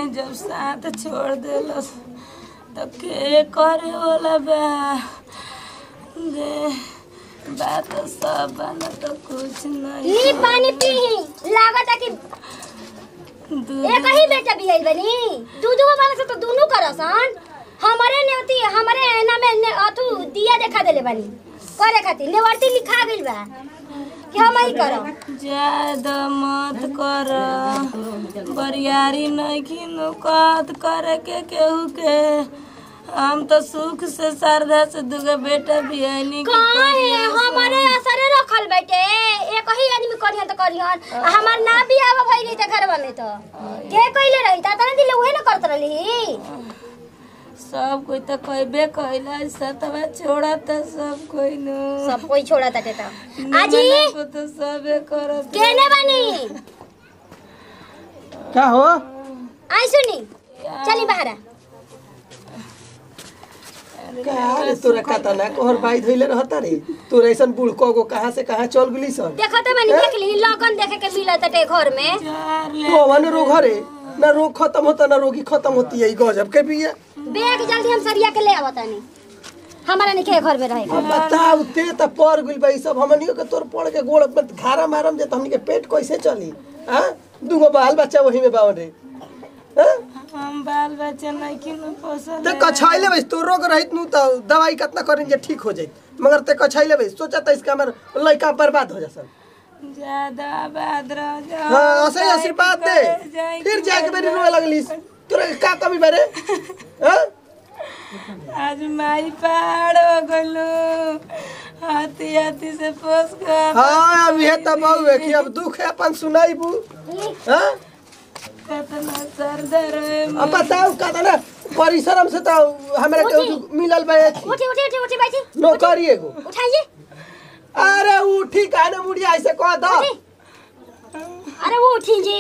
जब साथ छोड़ देलस तो के करे वाला बा दे बात तो सब बना तो कुछ नहीं ई पानी पी लागत है कि दूध एक ही बेटा भी आइल बनी दूध वो वाला से तो दोनों करसन हमारे नेवती हमारे नामे ने अथु दिया देखा देले बनी करे खातिर नेवर्ती लिखा गइल बा कि हम ही करब ज्यादा मत कर बरियारी नहीं खिनु कत करे के केहू के हम तो सुख से श्रद्धा से दुगो बेटा भी है नी कहाँ है हमारे असरे रखल बेटे एक ही आदमी करिहन तो करिहन आ हमार ना भी आवा भई नहीं घरवा में तो के कइले रही ता तना दिले उहे ना करत रही सब कोई तो कहबे कहला सतवा छोड़ा तो सब कोई नु सब कोई छोड़ा ताटे तो आजी निमन को तो सबे करत केने बनी क्या हो आई सुनी चली बाहर का रे तोरा कता ना कोहर बाई धइले रहता रे तोरा ऐसन बूढ़ को कहाँ से कहाँ चल गेली सन देखो तो मैंने देख ली लगन देखे के मिला ताटे घर में चार ले कौन रोग हरे ना रोग खत्म होता ना रोगी खत्म होती है ई गजब के भी है बैग जल्दी हम सरिया के ले आवत तानी हमारा नहीं के घर में रहे अब बताओ ते त पर गइल बा ई सब हमनियो के तोर पड़ के गोड़ में घारा मारम जे त हमनी के पेट कैसे चली हां दूगो बाल बच्चा वही में बावन रे हां हम बाल बच्चा नहीं खिनु पोसल ते कछाइले बस तो रोग रहित नु त दवाई कितना करें जे ठीक हो जाई मगर ते कछाइले बस सोचा त इसका हमर लइका बर्बाद हो जासन ज्यादा आबाद रह जा हाँ असही आशीर्वाद दे फिर जाके मेरी रोए लगलिस तोरा के का कमी बारे हां आज माई पहाड़ हो गलू हाथी हाथी से पोस कर हाँ अब ये तब है कि अब दुख है अपन सुनाई बू हाँ कतना सर दर अब बताओ का ना परिश्रम से तो हमरा के मिलल बा उठी उठी उठी उठी बैठी नौकरी एगो उठाइए अरे उठी काने मुड़िया ऐसे कह दो अरे वो उठी जी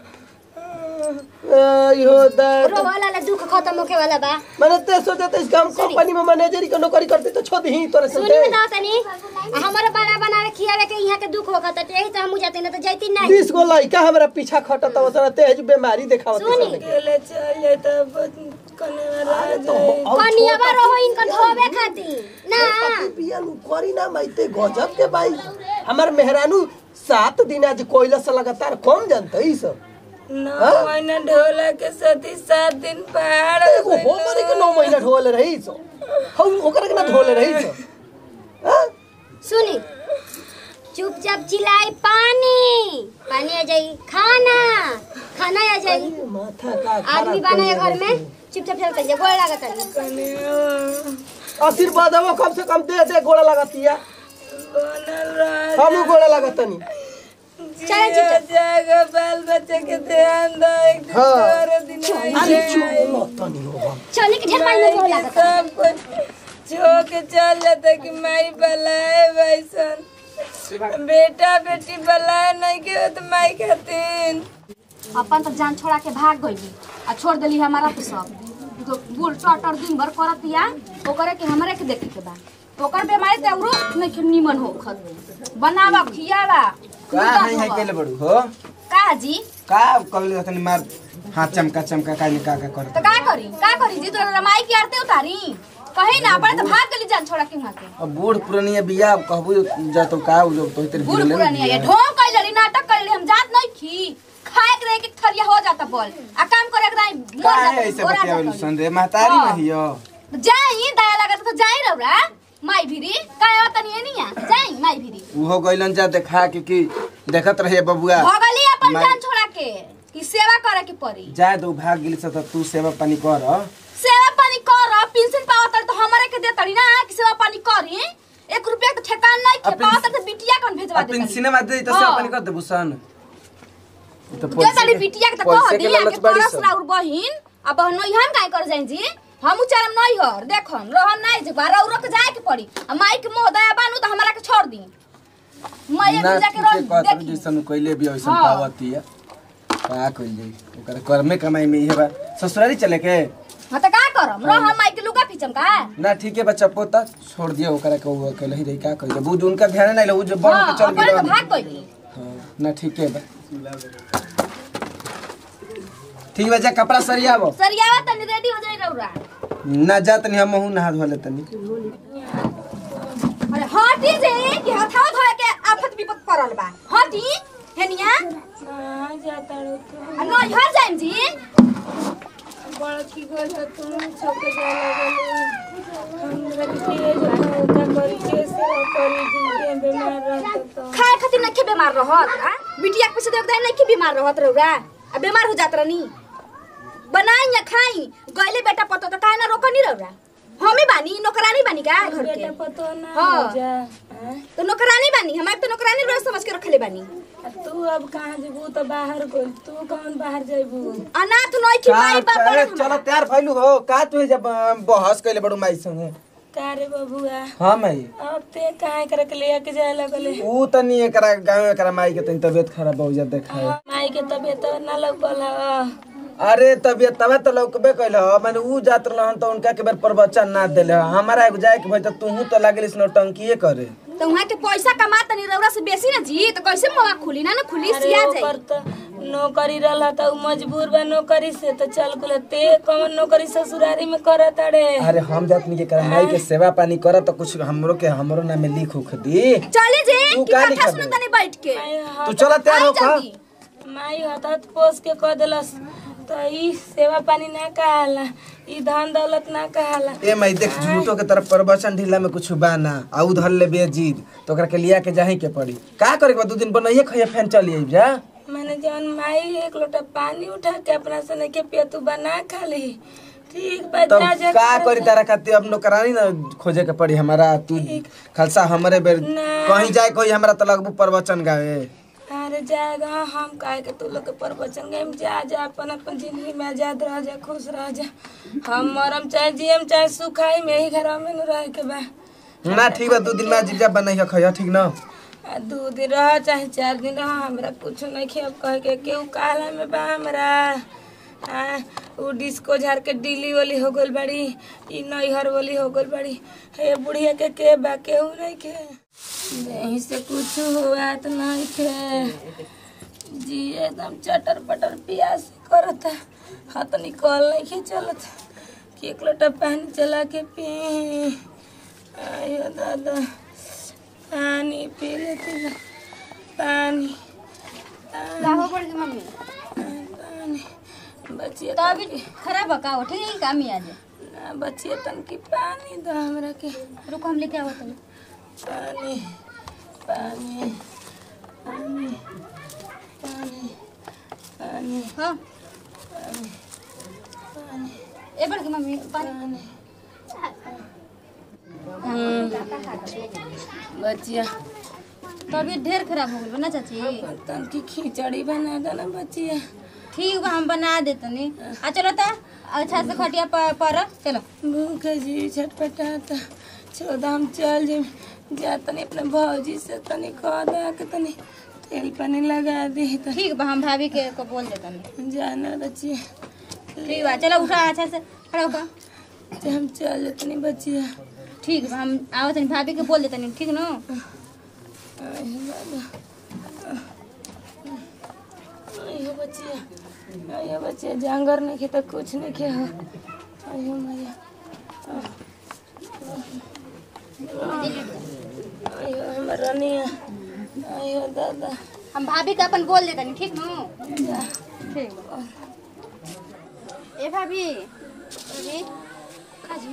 यो दर्द रो वाला ला दुख खत्म होके वाला बा मैंने ते सोचा था इस काम कंपनी में मैनेजरी का नौकरी करती तो छोड़ ही तोरे से सुनी बताओ तनी आ हमारे बना बना के खियावे के यहाँ के दुख होगा तो यही से हम जाते ना तो जाती नहीं बीस गो लड़का हमरा पीछा खटत तो उसने तेज बीमारी दिखावत सुनी। ले चल जाए तो कने में रह जाए कनिया बा रहो इनका धोवे खातिर ना बिया नु करी ना माइते गजब के भाई हमार मेहरानू सात दिन आज कोयला से लगातार कम जानते ई सब नौ महीना ढोला के सती सात दिन पहाड़ हो एगो हो मरे के नौ महीना ढोले रही सो हम ओकरा के ना ढोले रही सो हाँ? सुनी चुपचाप चिल्लाई पानी पानी आ जाई खाना खाना आ जाई माथा का आदमी बना है घर में चुपचाप चल कर गोड़ लागत है कने आशीर्वाद वो कम से कम दे दे गोड़ा लगातिया बनल रह हम गोड़ा लगातनी चल जिया जागा बाल बच्चे के ध्यान दो एक दिन हाँ। तोरे दिन अरे चुप मतनी हो हम चलने के ढेर पानी में गोड़ लागत है सब कुछ छो के चल जाता कि माई बलाए वैसन बेटा बेटी बलाए नहीं के तो माई खातिर अपन तो जान छोड़ा के भाग गई आ छोड़ देली हमारा तो सब तो बूढ़ टटर दिन भर करतिया ओकरे के हमरे के देखे के बा ओकर बीमारी ते औरो नहीं के निमन हो खत बनावा खियावा का है है केले बड़ू हो का जी का कल तनी मार हाथ चमका चमका का का का कर तो का करी का करी जी तो रमाई की आरती उतारी कहीं ना अपन तो भाग गली जान छोड़ा के वहां के अब बूढ़ पुरानिया बिया कहबू जा तो का उ लोग तो तेरे बूढ़ पुरानी है ढोंग कइल रही नाटक कइल हम जात नहीं खी खाए के रहे के थरिया हो जाता बोल आ काम करे के दाई का मर है जाता ऐसे गोरा बतिया जाता। संदे महतारी हाँ। नहीं हो जाई दया लागत तो जाई रौरा माई भिरी काय तनी एनिया जाई माई भिरी उहो गइलन जा देखा के कि देखत रहे बबुआ भगली अपन माई- जान छोड़ा के कि सेवा करे के पड़ी जा दो भाग गेली से तो तू सेवा पानी कर सेवा पानी कर पेंशन पावत तो हमरे के दे तड़ी ना कि सेवा पानी करी एक रुपया तो ठेकान नहीं के अपन- पावत तो बिटिया कौन भेजवा दे अपन सिनेमा दे तो सेवा पानी कर दे बुसन तो दे तड़ी बिटिया के तो कह पैसे दी के लालच के बड़ी परस सब। राउर बहिन अब बहनो हम काय कर जाई जी हम चलम नहीं हर देखम रहम नहीं जे बारा उरक जाए के पड़ी आ माई के मोह दया बानू तो हमरा के छोड़ दी मैं ना एक जाके ठीके रह कहत देखी जैसन कइले भी वैसन हाँ। पावती है का कइल जाई ओकर कर्मे कमाई में इहे बा ससुरारी चले के हां तो का करम रहम माई के लुगा पीछम का ना ठीक है बच्चा पोता छोड़ दिया ओकरा के वो अकेले ही रही का कइले बुझ उनका ध्यान नहीं लो जो बड़ हां के चल अपन तो गेल भाग गई हाँ, ना ठीक है बा ठीक बा जा कपड़ा सरियावो सरियावा तनी रेडी हो जाई रौरा ना जा तनी हम मुंह नहा धो ले तनी अरे हटी जे कि हथाव धोए के आफत विपत पड़ल बा हटी हेनिया कहाँ जाता रो तू आ नई हर जाइम जी बड़ा की गल है तुम छोटे जा लगल हमरा के जो का करी कैसे करी जिंदगी में बीमार रहता तो खाए खातिर नखे बीमार रहत आ बिटिया के पैसे देख दे नखे बीमार रहत रौरा आ बीमार हो जात रहनी बनाई या खाई गइले बेटा पतो त काहे ना रोकनी रौरा हमें बानी नौकरानी बानी का घर के बेटा पतो ना हाँ। हो जा हाँ? तो नौकरानी बानी हमारे तो नौकरानी रोज समझ के रखले बानी आ तू अब कहाँ जेबू तो बाहर गइल तू कौन बाहर जेबू अनाथ नई की माई बाप अरे बड़ा चलो तैयार भइलू हो का तू जब बहस कइले बड़ू माई संगे का रे बबुआ हां माई अब ते काहे करे के ले के जाए लगले ऊ तनी एकरा गांव में एकरा माई के तनी तबीयत खराब हो जात देखाए माई के तबीयत ना लगल है अरे तबीयत तबे तो लौकबे कैल माने ऊ जात रहन तो उनका के बेर प्रवचन ना देले ह। हमारा एगो जाए के भाई तो तूहू तो लागलिस नौटंकीए करे तो वहाँ के पैसा कमा तनी रौरा से बेसी ना जी तो कैसे मुआ खुली ना ना खुली अरे सिया ओकर जाई तो नौकरी रहला त उ मजबूर बा नौकरी से तो चल गुल ते कौन नौकरी ससुरारी में करत अरे अरे हम जात नहीं के करा माई के सेवा पानी कर तो कुछ हमरो के हमरो नाम में लिख उख दी चले जे तू की का कथा लिखा सुनो दे? तनी बैठ के माई तू हाथ- चला तैयार हो आई का जल्दी माई हथत पोस के कह देलस तो ई सेवा पानी ना कहाला ई धन दौलत ना कहाला ए माई देख झूठो के तरफ प्रवचन ढीला में कुछ बाना आ उधर ले बेजीद तो ओकरा के लिया के जाही के पड़ी का करे के बा दू दिन बनाइए खइए फैन चली आई जा मैंने जौन माई एक लोटा पानी उठा के अपना सने के पिया तू बना खा ली ठीक बा तब जा जा का कर करी तारा खातिर अब नौकरानी ना खोजे के पड़ी हमारा तू खालसा हमरे बेर ना। कहीं जाए कोई हमरा तो लगबू प्रवचन गावे अरे जाएगा हम काहे के तू लोग के प्रवचन गए जा जा अपन अपन जिंदगी में आजाद रह जा खुश रह जा हम मरम चाहे जियम चाहे सुखाई में ही घर में न रह के बा ना ठीक बा दू दिन में जीजा बनाइए खइया ठीक ना आ दू दिन रह चाहे चार दिन रह हमरा कुछ नहीं खेब कह के केहू काला में बा हमरा आ उ डिस्को झार के डिली वाली हो गइल बाड़ी ई नैहर वाली हो गइल बाड़ी हे बुढ़िया के के बा केहू नहीं के यहीं से कुछ हुआ तो नहीं थे जी एकदम चटर पटर प्यास करता हाथ निकल नहीं के चलत कि एक लोटा पानी चला के पी आयो दादा पानी पी लेती ना पानी गाहो पड़ के मम्मी पानी बचिए तो अभी खराब है का हो ठीक है काम ही आज ना बचिए तन की पानी दो हमरा के रुको हम लेके आवत हनी पानी पानी पानी पानी पानी हां ए बड़ के मम्मी पानी बचिया तबीयत ढेर खराब हो गई ना चाची तन की खिचड़ी बना दो ना बचिया ठीक बा हम बना देतनी आ चलो ता अच्छा से खटिया पर पर चलो भूख जी छटपटाता चौदह हम चल जे जा तनी अपने भौजी से तनी कह दा के तनी तेल पानी लगा दी तनी ठीक बा हम भाभी के को बोल देतनी जाना बचिया ठीक बा चलो उठा अच्छा से खड़ा होकर जे हम चल जतनी बचिया ठीक बा हम आवत तनी भाभी के बोल देतनी ठीक न आयो दादा आयो बचिया आयो बचिया जांगर नहीं खे तो कुछ नहीं खे हो आयो मैया आयो हमर रनिया आयो दादा हम भाभी के अपन बोल देतनी ठीक न ठीक बा ए भाभी भाभी काजी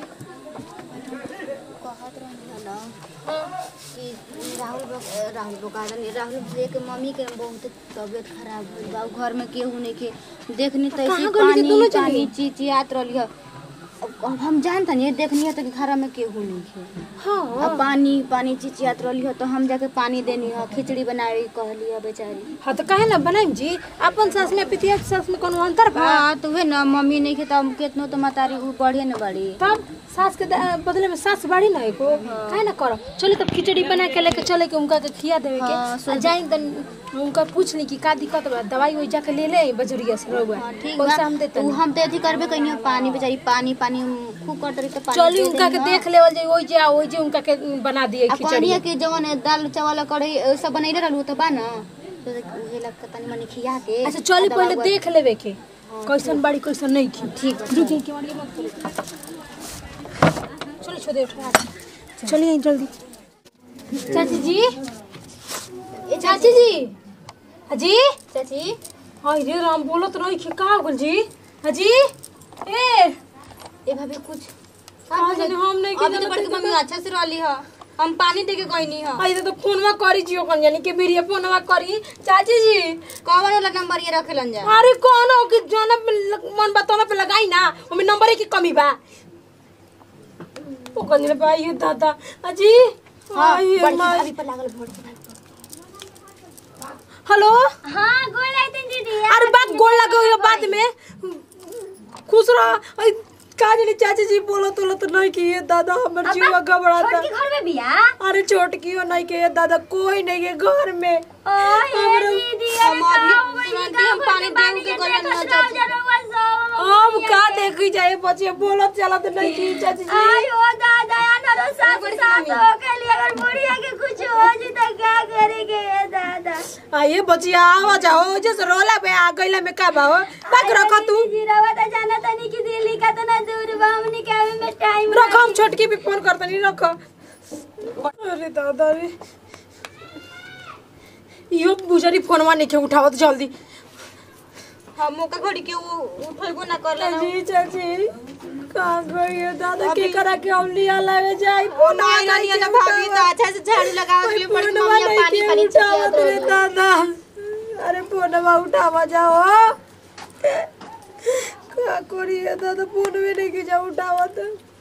कहत रहनी ना कि राहुल बो- राहुल बोकारा नहीं राहुल भैया के मम्मी के बहुत तबीयत खराब हुई बा उ घर में केहू नहीं के देखनी तो ऐसे पानी पानी चिचियात रहली है अब अब हम जानता नहीं देखनी है तो कि घर में केहू नहीं के हाँ अब पानी पानी चिचियात रहली है तो हम जाके पानी देनी है खिचड़ी बनावे कहली है बेचारी हाँ तो काहे ना बनाइम जी अपन सास में पितिया के सास में कोनो अंतर बा हाँ तो वे ना मम्मी नहीं के तब केतनो तो मतारी उ बढ़िया न बड़ी तब सास के द- बदले में सास बाड़ी ना एको काहे ना करो चलो तब खिचड़ी बना के लेके चले के उनका के खिया देवे के हाँ, आ जाई तन उनका पूछ ली कि का दिक्कत बा दवाई वही जाके ले ले बजरिया से रहुआ हाँ, ठीक पैसा बा हम देते उ हम तो अथी करबे कहीं पानी बेचारी पानी पानी खूब कर रही तो पानी चली दे उनका के देनी देख लेवल जाई ओई जे ओई जे उनका के बना दिए आ खिचड़ी पानी के जवन दाल चावल कढ़ी सब बनैले रहलू तो बा ना तो उहे लग के तनी मनी खिया के अच्छा चली दवा पहले उवा- देख लेवे के कैसन बाड़ी कैसन नहीं की ठीक रुकिए के मारिए मत करो चलो छोड़े उठा चलिए जल्दी चाची जी ए चाची जी अजी चाची हाय रे राम बोलो तो नहीं का हो गल जी अजी ए ए भाभी कुछ का जाने हम नहीं अभी तो बड़की मम्मी अच्छा से रहली ह हम पानी दे के गईनी ह आई तो फोनवा करी जियो कन जानी के बिरिया फोनवा करी चाची जी कौन वाला नंबर ये रखेलन जा अरे कौन हो कि जोना पे लग- मन बताना पे लगाई ना ओमे नंबर की कमी बा ओ कंजरे भाई ये दादा अजी आई बड़की माई। भाभी पर लागल भोट हेलो हां गोल आई तन दीदी अरे बात गोल लगे हुए बाद में खुश रह आई, का जानी चाची जी बोलो तो तो नहीं कि ये दादा हमर जीवा घबराता छोटकी घर में बिया अरे छोटकी हो नहीं के ये दादा कोई नहीं है घर में ओए दीदी अरे हम अभी का हो गइल तुरंत का हम पानी पानी देऊ के के गलन गलन ना ना चाची। चाची अब का देखी जाए बच्चे बोलत चलत नहीं की चाची जी आई ओ दादा या नरो साथ साथ हो के लिए अगर बुढ़िया के कुछ हो जी तो क्या करेंगे ये दादा आइए बचिया आवा जाओ जैसे रोला पे आ गईला में का बाहो बाक रखो तू जी रवा तो जाना तनी कि दिल्ली का तो ना दूर बा हमनी के आवे में टाइम रखो हम छोटकी पे फोन करते नहीं रखो अरे दादा रे यो बुजरी फोनवा नहीं के उठावत जल्दी हम मौका घड़ी के वो उठलबो ना करला ना चाची चाची का गई दादा के करा के हम लिया लगे जाई फोन ना ना ना भाभी तो अच्छा से झाड़ू लगाओ के लिए बड़ी मम्मी पानी पानी उठावत रे दादा अरे फोनवा उठावा जाओ का करिए दादा फोन में नहीं की जा उठावत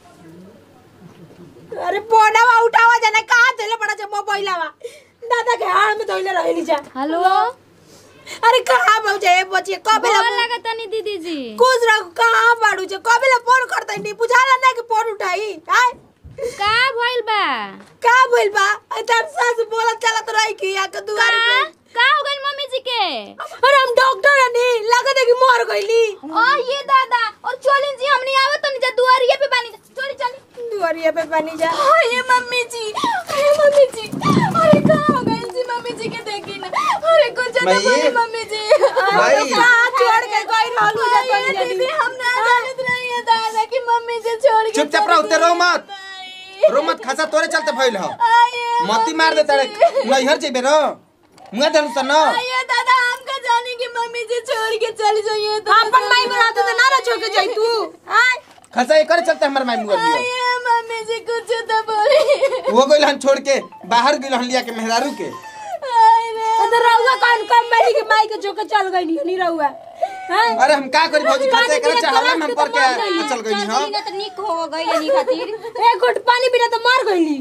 अरे फोनवा उठावा जाना कहाँ चले पड़ा जा मोबाइलवा दादा के हाथ में धोइले रहली जा हेलो अरे कहाँ पहुंचे ए बच्चे कबे गोल लगा तनी दीदी जी कुछ रख कहाँ बाड़ू छे कबे ले फोन करते नहीं बुझाला ना कि फोन उठाई हाय का भइल बा का बोल बा इधर सास बोलत चलत रही कि या के दुआरे का पे का हो गइल मम्मी जी के अरे हम डॉक्टर हनी लगत है कि मर गईली आ ये दादा और चलिन जी हमनी आवत तनी जा दुआरिये पे बानी चली चली दुआरिया पे बनी जा अरे मम्मी जी अरे मम्मी जी अरे का हो गइल जी मम्मी जी के देखी ना अरे कुछ ना माई। बोले मम्मी जी माई। कहाँ छोड़ के गई रहलू जा अरे तनी दीदी हम ना जानत रही है दादा की मम्मी जी छोड़ के चुपचाप रहो ते रो मत रो मत खसा तोरे चलते भइल हो मती मार दे तारे नैहर जेबे रो मुंगा देनु त न ये दादा हमका जाने की मम्मी जी छोड़ के चली जाइए तो अपन माई बनाते तो ना ना छोड़ के जाई तू हाय खसा करे चलते हमर माई मुंगा लियो ये मम्मी जी कुछ तो बोली वो गइल हन छोड़ के बाहर गइल हन लिया के मेहरारू के तो रहुआ कौन कम मेरी के माई के छोड़ के चल गई नहीं नहीं रहुआ हैं अरे हम का करी भौजी खसा करे चाहला में हम पर के चल गइनी हो ना तो निक हो गई नहीं खातिर एक घुट पानी बिना तो मर गईली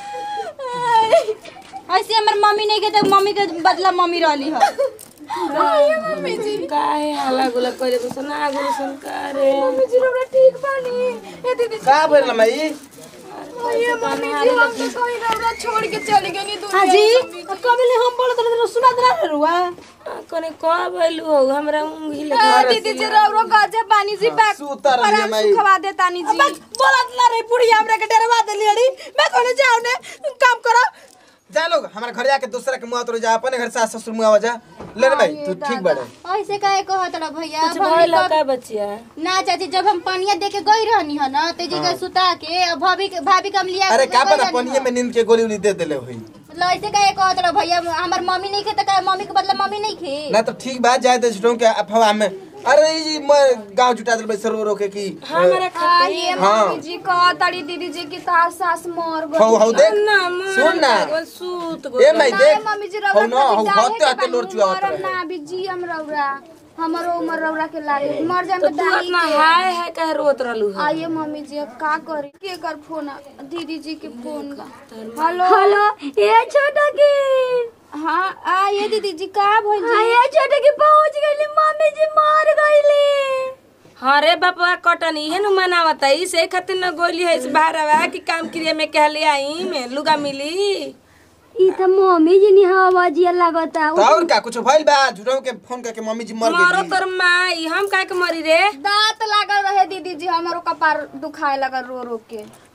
ऐसे हमर मम्मी नहीं के तो मम्मी के बदला मम्मी रहली ह मम्मी जी काहे हाला गुला करे बसन ना गुला सन करे मम्मी जी हमरा ठीक बानी ए दीदी का भइल माई ये मम्मी जी हम तो कोई रौरा छोड़ के चली गई दुनिया हाजी कबले हम बोलत रहे सुना दरा रुआ कने का भइलू हो हमरा उंगली लगा दीदी जी रौरो गजा पानी से बैक सुतर रहिए माई खवा दे तानी जी बोलत ला रे पुड़ी हमरा के डरवा देली अड़ी मैं कोने जाऊ ने काम करो जा लोग हमारे घर जाके दूसरा के मुआ तोड़ जा अपने घर सास ससुर मुआ जा ले रे भाई तू ठीक बाड़े ऐसे काहे कहत रह भैया कुछ अब हमनी भइल कब- का बच्चिया ना चाची जब हम पनिया दे के गई रहनी है ना ते जी के सुता के अब भाभी के भाभी कम लिया अरे के का गई पता रहनी पनिए ह। में नींद के गोली उली दे देले होई मतलब ऐसे काहे कहत रह भैया हमर मम्मी नहीं खे त का मम्मी के बदला मम्मी नहीं खे ना तो ठीक बात जाए दे छुटों के अफवाह में अरे ई जी मैं गांव जुटा दिल बैसर रो रो के की हमरा आ, ये हाँ। मम्मी जी कह तारी दीदी जी की तार सास मर गई हौ हौ देख ना सुन ना सूत ए माई ना, देख मम्मी जी हौ रौरा ना हौ खातिर हते काहे हते के लोर बानी? चुआवत मरम रहे ना भी जी हम रौरा हमरो उमर रौरा के लागे मर जाए तो तो तू दाई अपना के हाय हाय कह रोत रहलू है आइए मम्मी जी अब का करी के कर फोन आ? दीदी जी के फोन बा हेलो हेलो ये छोटा की हाँ आइए दीदी जी का भइल हाँ, जी ये छोटा की पहुंच गईली मम्मी जी मर गईली हाँ रे बापा कटन इहे न मनावता ई से खातिर न गोली है इस बाहरवा कि काम क्रिया में कहले आई में लुगा मिली ई त मम्मी जी नि आवाजिया लागता तो और का कुछ भइल बा झुटों के फोन करके मम्मी जी मर मारो गई तोर माई हम काहे के मरी रे दांत लागल रहे दीदी जी हमारो कपार दुखाए लगल रो रो के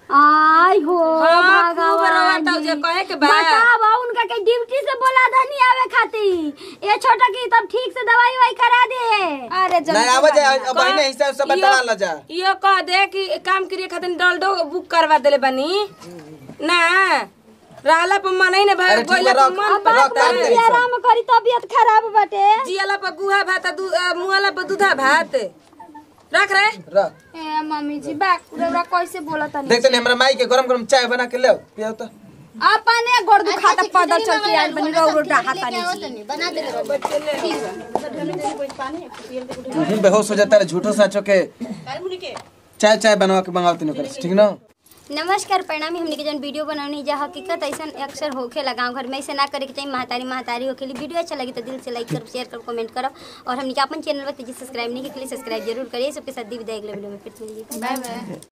आई हो हाँ, खूब भगवान रोवत हौ जे जी। कहे के बा। बतावा उनका के ड्यूटी से बोला धनी आवे खातिर ये छोटा की तब ठीक से दवाई वाई करा दे अरे जल्दी नहीं आवा जा अब बहने हिसाब से बता ला जा यो कह दे कि काम करे खातिर डलडो बुक करवा देले बानी ना रहला पर मन ही ना भाई अरे ठीक गोइला बा, पर रख। मन अब पर रख, रहता रख है। दे। आराम करी तबीयत खराब बाटे जियाला पर गुहा भात दू मुआला पर दूधा भात रख रे रख ए मम्मी जी बा रौरा कैसे बोला तनी देख तनी हमरा माई के गरम गरम चाय बना के ले पियो तो अपने गोड़ दुखाता पैदल चल के आइल बनी रौरो डाहाता नहीं बना दे तुम बेहोश हो जाता है झूठो साचो के चाय चाय बनवा के मंगाओ तीनों कर ठीक ना नमस्कार प्रणामी हमने के जन वीडियो बनौनी जा हकीकत ऐसा अक्सर होखेला गांव घर में ऐसे ना करे के चाहिए महतारी महतारी होखेली वीडियो अच्छा लगी तो दिल से लाइक करो शेयर करो कमेंट करो और हमने के अपन चैनल पर तेजी सब्सक्राइब नहीं किया सब्सक्राइब जरूर करिए सबके साथ दी विदाई अगले वीडियो में फिर से मिलिए बाय बाय